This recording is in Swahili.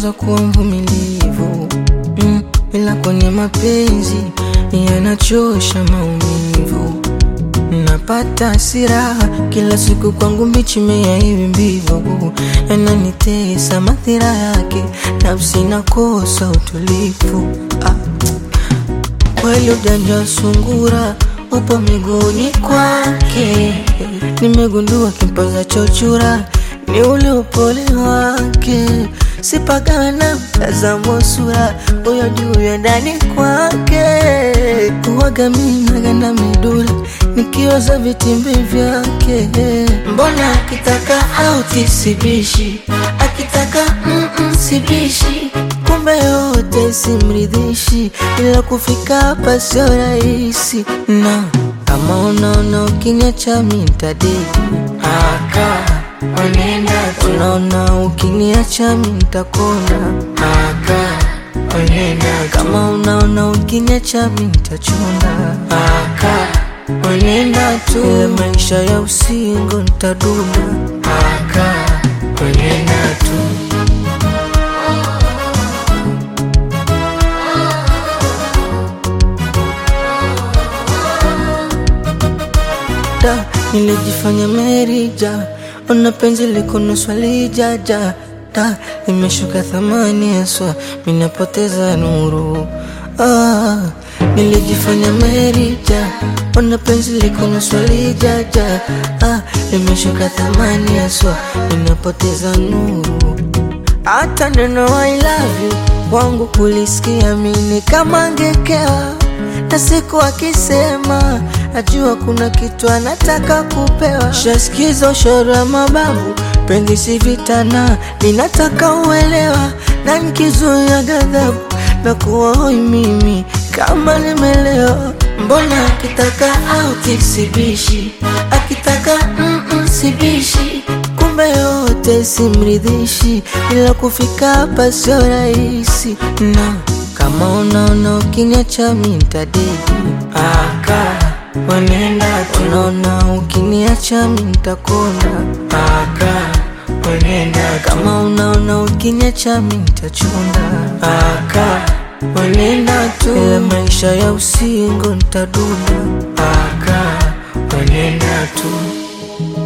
najifunza kuwa mvumilivu mm, ila kwenye mapenzi yanachosha maumivu. Napata hasira kila siku, kwangu mbichi mea hivi mbivu, yananitesa madhira yake, nafsi nakosa utulivu ah. Kweli ujanja sungura upo miguuni kwake, nimegundua kimpaza chochura ni ule upole wake, sipagawe na mtazamo sura huyo juu ya ndani kwake, uwaga mimi naganda midula nikioza vitimbi vyake, mbona akitaka auti sibishi, akitaka mm -mm, sibishi kumbe yote simridhishi, ila kufika hapa sio rahisi, na kama unaona ukiniacha mimi nitadeki aka Onenda tu. Unaona ukiniacha mimi nitakonda aka onenda kama unaona ukiniacha mimi nitachunda aka onenda tu. Ile maisha ya usingo nitaduna aka onenda tu. Da, nilijifanya merija Ona penzi liko nusu lijaja Da, imeshuka thamani haswa Minapoteza nuru ah, Nilijifanya merija Ona penzi liko nusu lijaja ah, Imeshuka thamani haswa Minapoteza nuru Hata neno I love you Wangu kulisikia mini kama ngekewa na siku akisema najua kuna kitu anataka kupewa. Shasikiza ushoro wa mababu, penzi si vitana, ninataka uelewa, na nikizuia ghadhabu na kuwa hoi mimi kama nimelewa. Mbona akitaka auti sibishi, akitaka mm -mm, sibishi kumbe yote simridhishi, ila kufika hapa sio rahisi na kama unaona ukiniacha mimi nitadeki aka wanenda tu. Unaona ukiniacha mimi nitakonda aka wanenda kama unaona ukiniacha mimi nitachunda aka wanenda tu. Ile maisha ya usingo nitaduna aka wanenda tu.